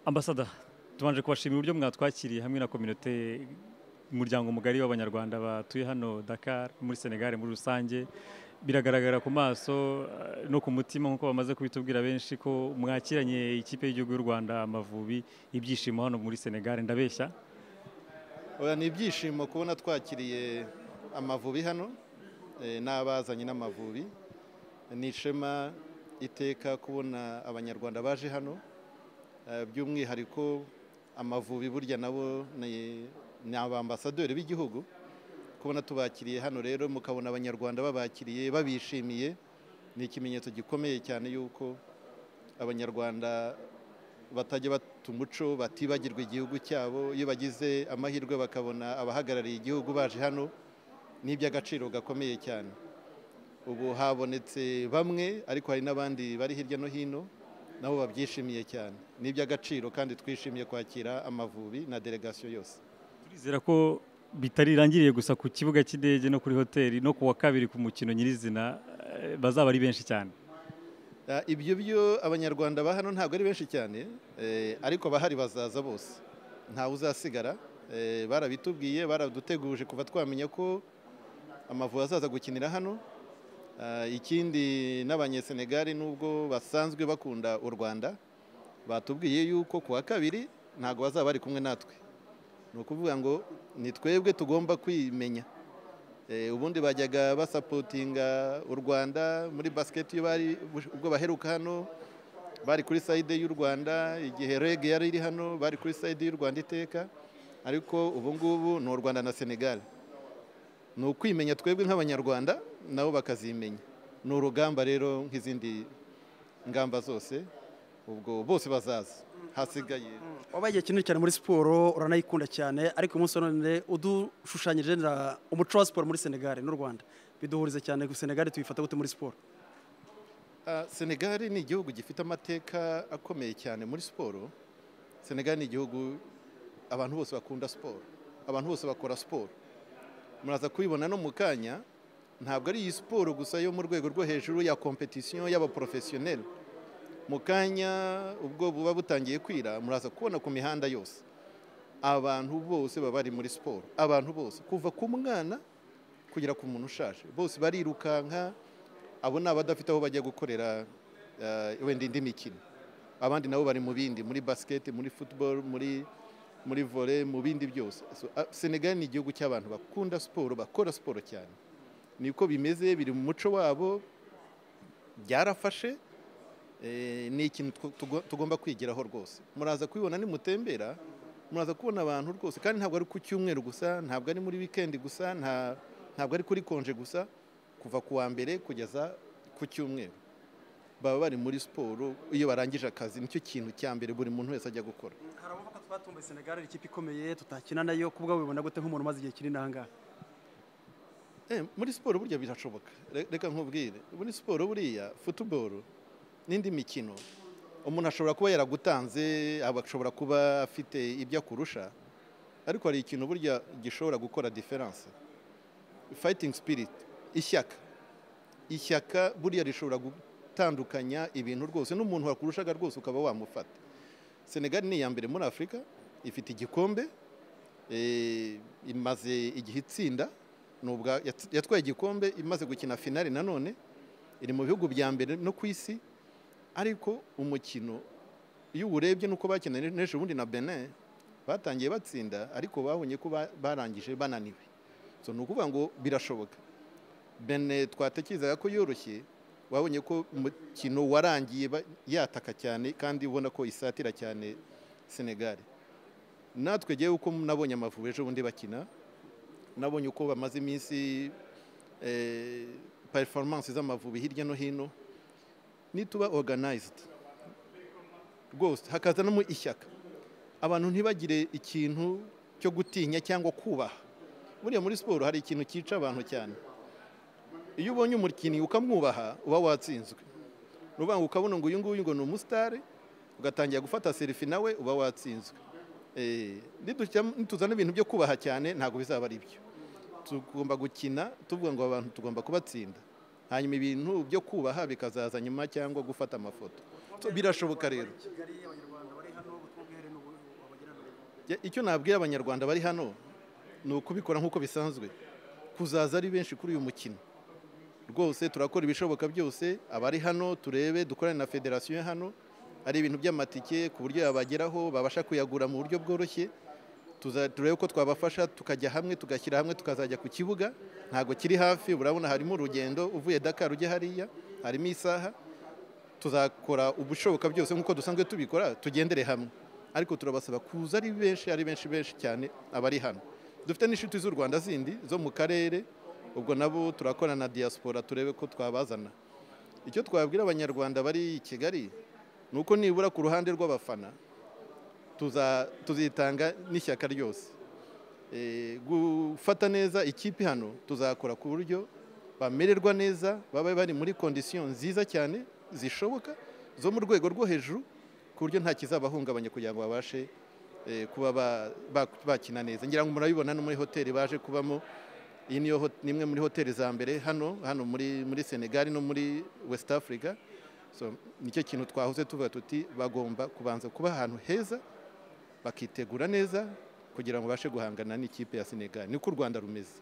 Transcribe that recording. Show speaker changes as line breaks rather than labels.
ambasada tubanje kubashimira uburyo mwatwakiriye hamwe na kominote umuryango mugari w'abanyarwanda batuye hano dakar muri senegali muri rusange biragaragara ku maso no ku mutima nk'uko bamaze kubitubwira benshi ko mwakiranye ikipe y'igihugu y'u rwanda amavubi ibyishimo hano muri senegali ndabeshya
oya ni ibyishimo kubona twakiriye amavubi hano eh, n'abazanye n'amavubi ni ishema iteka kubona abanyarwanda baje hano eh, by'umwihariko amavubi burya nabo ni ni abambasaderi b'igihugu kubona tubakiriye hano rero mukabona abanyarwanda babakiriye babishimiye ni ikimenyetso gikomeye cyane yuko abanyarwanda batajya bata umuco batibagirwa igihugu cyabo iyo bagize amahirwe bakabona abahagarariye igihugu baje hano ni iby'agaciro gakomeye cyane ubu habonetse bamwe ariko hari n'abandi bari hirya no hino nabo babyishimiye cyane ni iby'agaciro kandi twishimiye kwakira amavubi na delegasiyo yose
turizera ko bitarangiriye gusa ku kibuga cy'indege no kuri hoteli no ku wa kabiri ku mukino nyirizina eh, bazaba ari benshi cyane
Ah, ibyo byo abanyarwanda ba hano ntabwo ari benshi cyane eh, ariko abahari bazaza bose ntawe uzasigara eh, barabitubwiye baraduteguje kuva twamenya ko amavubi azaza gukinira hano Ah, ikindi n'abanyesenegali nubwo basanzwe bakunda u rwanda batubwiye yuko ku wa kabiri ntabwo bazaba bari kumwe natwe ni ukuvuga ngo ni twebwe tugomba kwimenya Eh, ubundi bajyaga basapotinga u rwanda muri basiketi iyo bari ubwo baheruka hano bari kuri sayide y'u rwanda igihe rege yari iri hano bari kuri sayide y'u rwanda iteka ariko ubu ngubu ni u rwanda na senegal ni ukwimenya twebwe nk'abanyarwanda nabo bakazimenya ni urugamba rero nk'izindi ngamba zose ubwo bose bazaza hasigaye
wabaye igihe kinini cyane muri siporo uranayikunda cyane ariko umunsi wa none udushushanyije na umuco wa siporo muri senegali n'u rwanda biduhuriza cyane ku senegali tuyifata gute muri siporo
Ah, senegal ni igihugu gifite amateka akomeye cyane muri siporo senegal ni igihugu abantu bose bakunda siporo abantu bose bakora siporo muraza kubibona no mu kanya ntabwo ari iyi siporo gusa yo mu rwego rwo hejuru ya kompetisiyo y'abaporofesiyoneri mu kanya ubwo buba butangiye kwira muraza kubona ku mihanda yose abantu bose baba bari muri siporo abantu bose kuva ku mwana kugera ku muntu ushaje bose barirukanka abo ni abadafite aho bajya gukorera eh, wenda indi mikino abandi nabo bari mu bindi muri basiketi muri futuboro muri muri vore mu bindi byose So, ah, senegal ni igihugu cy'abantu bakunda siporo bakora siporo cyane niko bimeze biri mu muco wabo byarafashe Eh, ni ikintu tw- tugo- tugomba kwigiraho rwose muraza kubibona nimutembera muraza kubona abantu rwose kandi ntabwo ari ku cyumweru gusa ntabwo ari muri wikendi gusa nta- ntabwo ari kuri konje gusa kuva ku wa mbere kugeza ku cyumweru baba bari muri siporo iyo barangije akazi nicyo kintu cya mbere buri muntu wese ajya gukora
hari abavuga ko twatumbuye senegali ari ikipe ikomeye tutakina nayo ku bwawe bibona gute nk'umuntu umaze igihe kinini aha ngaha
Eh, muri siporo burya birashoboka Re- reka nkubwire muri siporo buriya futuboro n'indi mikino umuntu ashobora kuba yaragutanze aba- ashobora kuba afite ibyo akurusha ariko hari ikintu burya gishobora gukora diferanse fayitingi sipiriti ishyaka ishyaka buriya rishobora gutandukanya ibintu rwose n'umuntu wakurushaga rwose ukaba wamufata senegali ni iya mbere muri afurika ifite igikombe eh, imaze igihe itsinda ni ubwa- yatsi- yatwaye igikombe imaze gukina finale nanone iri mu bihugu bya mbere no ku isi ariko umukino iyo uwurebye nuko bakinanye n'ejo bundi na benin batangiye batsinda ariko babonye ko ba- barangije bananiwe so ni ukuvuga ngo birashoboka benin twatekerezaga ko yoroshye wabonye ko umukino warangiye ba- yataka cyane kandi ubona ko isatira cyane senegali natwe ngewe uko nabonye amavubi ejo bundi bakina nabonye uko bamaze iminsi eh, performance z'amavubi hirya no hino nituba organized rwose hakazanamo ishyaka abantu ntibagire ikintu cyo gutinya cyangwa kubaha buriya muri siporo hari ikintu cyica abantu cyane iyo ubonye umukinnyi ukamwubaha uba watsinzwe ni ukuvuga ngo ukabona ngo uyu nguyu ngo ni umusitari ugatangira gufata serifi nawe uba watsinzwe Eh, nitujya- nituzana ibintu byo kubaha cyane ntabwo bizaba ari byo tugomba gukina tuvuga ngo abantu tugomba kubatsinda hanyuma ibintu byo kubaha bikazaza nyuma cyangwa gufata amafoto birashoboka rero Ya, icyo nabwiye abanyarwanda bari hano ni ukubikora nk'uko bisanzwe kuzaza ari benshi kuri uyu mukino rwose turakora ibishoboka byose abari hano turebe dukorane na federasiyo hano ari ibintu by'amatike ku buryo yabageraho babasha kuyagura mu buryo bworoshye tuza- turebe ko twabafasha tukajya hamwe tugashyira hamwe tukazajya ku kibuga ntabwo kiri hafi urabona harimo urugendo uvuye Dakar ujya hariya harimo isaha tuzakora ubushoboka byose nk'uko dusanzwe tubikora tugendere hamwe ariko turabasaba kuza ari benshi ari benshi benshi cyane abari hano dufite n'inshuti z'u rwanda zindi zo mu karere ubwo nabo turakorana na diaspora turebe ko twabazana icyo twabwira abanyarwanda bari i kigali ni uko nibura ku ruhande rw'abafana tuza- tuzitanga n'ishyaka ryose Eh, gufata neza ikipe hano tuzakora ku buryo bamererwa neza babe bari muri kondisiyo nziza cyane zishoboka zo mu rwego rwo hejuru ku buryo nta kizabahungabanya kugira ngo babashe eh, kuba ba- ba- bakina neza ngira ngo murabibona no muri hoteli baje kubamo iyi niyo hot- ni imwe muri hoteli za mbere hano hano muri muri senegali no muri west africa so nicyo kintu twahoze tuvuga tuti bagomba kubanza kuba ahantu heza bakitegura neza kugira ngo babashe guhangana n'ikipe ya senegali niko u rwanda rumeze